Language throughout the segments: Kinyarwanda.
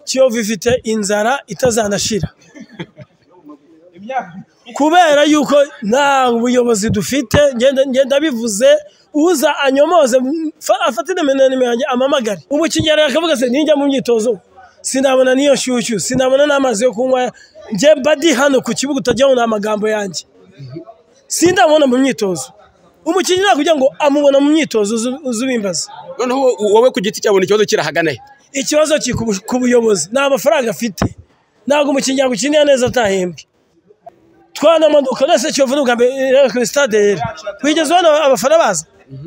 kiyovu ifite inzara itazanashira kubera yuko nta buyobozi dufite ngenda bivuze uza anyomoze afate nimero yanjye amamagare ubu kigero yakavuga se nijya mu myitozo sinabona n'iyo nshyushyu sinabona n'amazi yo kunywa njye badi hano ku kibuga utajyaho ni amagambo yanjye sindabona mu myitozo umukinnyi ntabwo kugira ngo amubona mu myitozo uzubimbaza noneho wowe ku giti cyabona ikibazo kirahagana he ikibazo kiri ku buyobozi nta mafaranga afite ntabwo umukinnyi yakwikinira neza atahembwe twanamuduka nese kiyovu n'ubwa mbere rero kuri sitade rero wigeze ubona abafana baza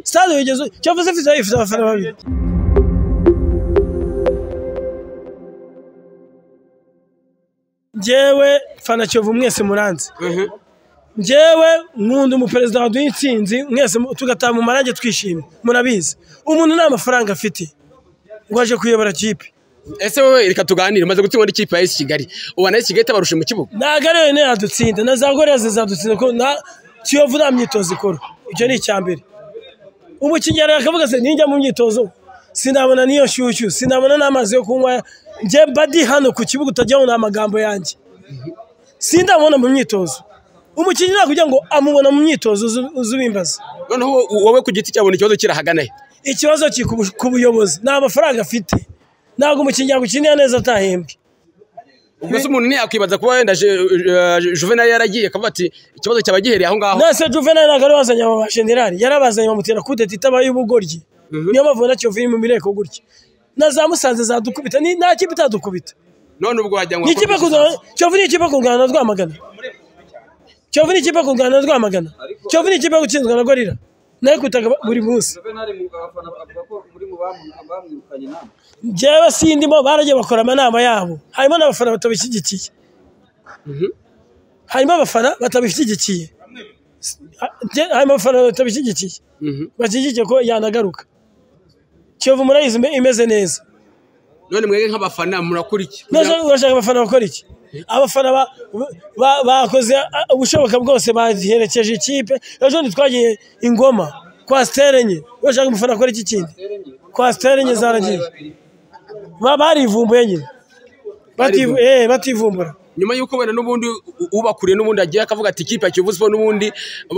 sitade wigeze kiyovu zifite ifite abafana babiri njyewe fana kiyovu mwese muranze njyewe nkunda umuperezida waduha insinzi mwese tugataha mu marange twishimye murabizi umuntu nta mafaranga afite ngo aje kuyobora kipe ese wowe reka tuganire umaze gutsinda ikipe ya esi kigali ubona esi kigali itabarushe mu kibuga ntabwo ari yonyine yadutsinda na za gorira zizadutsinda kuko nta kiyovu nta myitozo ikora icyo ni icya mbere umukinnyi yakavuga se nijya mu myitozo sinabona n'iyo nshyushyu sinabona n'amazi yo kunywa njye badi hano ku kibuga utajyaho ni amagambo yanjye sindabona mu myitozo umukinnyi ntabwo kugira ngo amubona mu myitozo uzubimbaza noneho wowe ku giti cyabona ikibazo kirahagana he ikibazo kiri ku buyobozi nta mafaranga afite ntabwo umukinnyi yagukinira neza atahembwe ubwo se umuntu ntiyakwibaza kuba wenda juvenali yaragiye akavuga ati ikibazo cyaba gihereye aho ngaho nase juvenali ntabwo ari wazanye aba generali yarabazanye bamutera kudeta itabaye ubugoryi niyo mpamvu na kiyovu iri mu mireko gutya na za musanze zadukubita nta kipe itadukubita none ubwo wagira ngo ni ikipe kiyovu ni ikipe kungana na rwamagana kiyovu ni ikipe kungana na rwamagana kiyovu ni ikipe gutsinzwa na gorira nayo kwitaga buri munsi njyewe sindimo baragiye bakora amanama yabo harimo n'abafana batabishyigikiye harimo abafana batabishyigikiye harimo abafana batabishyigikiye bashyigikiye ko yanagaruka kiyovu murayizi imeze neza none mwebwe nk'abafana murakurikiye urashaka abafana bakora iki abafana bakoze ubushoboka bwose baherekeje ikipe ejo ntitwagiye ingoma kwa sitere enye urashaka umufana akora iki kindi kwa sitere enye zaragiye barivumbuye nyine bativumbura nyuma y'uko wenda n'ubundi ubakuriye n'ubundi agiye akavuga ati ikipe ya kiyovu siporo n'ubundi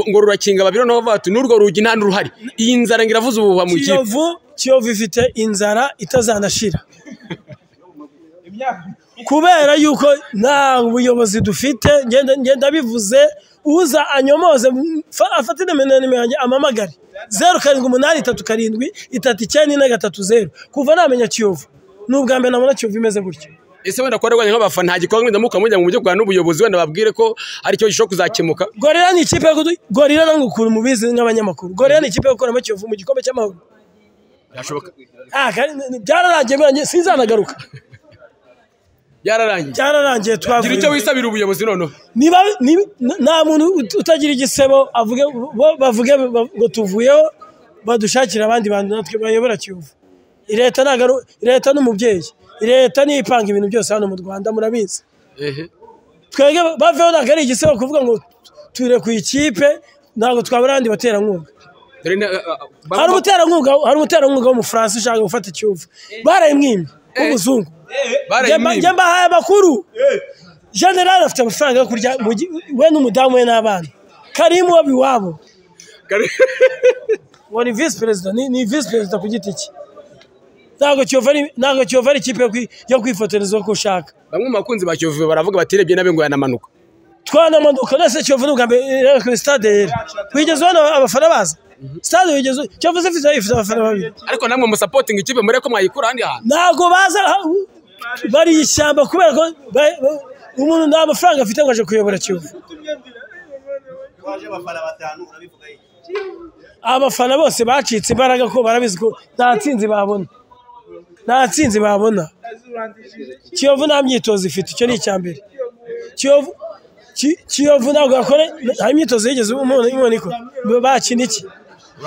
ngo rurakinga babiri noneho bavuga ati n'urwo rugi nta n'uruhari iyi nzara ngo iravuze ubu mu ikipe kiyovu kiyovu ifite inzara itazanashira kubera yuko nta buyobozi dufite ngenda bivuze uza anyomoze afate nimero yanjye amamagare zeru karindwi umunani itatu karindwi itatu icyenda ine gatatu zeru kuva namenya kiyovu ni ubwa mbere nabona kiyovu imeze gutya ese wenda kuba rwanya nk'abafana nta gikorwa mwenda mukamujya mu buryo bwa n'ubuyobozi wenda babwire ko ari cyo gishobora kuzakemuka gorira ni ikipe gorira nange ukuntu mubizi nk'abanyamakuru gorira ni ikipe yo gukoramo kiyovu mu gikombe cy'amahoro birashoboka byararangiye sinzanagaruka byararangiye cyararangiye gira icyo wisabira ubuyobozi noneho niba nta muntu utagira igisebo avuge bavuge ngo tuvuyeho badushakire abandi bantu natwe bayobora kiyovu leta ntabwo leta n'umubyeyi leta niyo ipanga ibintu byose hano mu rwanda murabizi twebwe baveho ntabwo ari igisebo kuvuga ngo ture ku ikipe ntabwo twabura abandi baterankunga hari umuterankunga hari umuterankunga w'umufaransa ushaka gufata ikiyovu barayimwimye w'umuzungu njye mbahaye amakuru generale afite amafaranga yo kurya we n'umudamu we n'abana karimu waba iwabo ngo ni visi perezida ni visi perezida ku giti cye ntabwo kiyovu ari ikipe yo kwifotoreza uko ushaka bamwe mu bakunzi ba kiyovu baravuga batirebye nabe ngo yanamanuka twanamanuka nese kiyovu n'ubwa mbere rero kuri sitade rero wigeze ubona abafana baza sitade wigeze kiyovu zifite abafana babiri ariko namwe musapotinga ikipe murebe ko mwayikura ahandi hantu ntabwo baza bari ishyamba kubera ko umuntu nta mafaranga afite ngo aje kuyobora kiyovu abafana bose bacitse imbaraga ko barabizi ko nta nsinzi babona nta nsinzi babona kiyovu nta myitozo ifite icyo ni icya mbere kiyovu kiyovu ntabwo yakora nta myitozo yigeze umuntu ikora bakina iki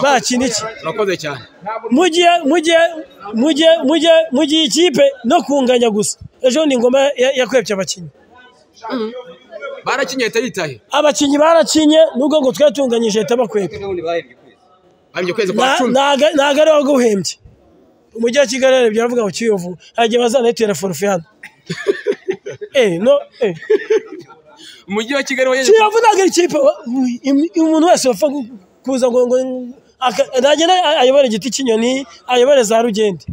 bakina iki urakoze cyane mugiye mugiye mugiye mugiye mugiye ikipe no kunganya gusa ejo ni ingoma yakwebye abakinnyi barakinye leta yitaye abakinnyi barakinye nubwo ngo twatunganyije leta bakwebye bahembye ukwezi kwa cumi ntabwo ari wowe uguhembye umujyi wa kigali hari ibyo baravuga ngo kiyovu hari igihe bazanayitera forufe hano Eh, no eh. umujyi wa kigali wagejeje kiyovu ntabwo ari ikipe wa- im- im- umuntu wese wapfa gu- kuza ngo ngo aka- nagenda ayobore igiti cy'inyoni ayobore za rugende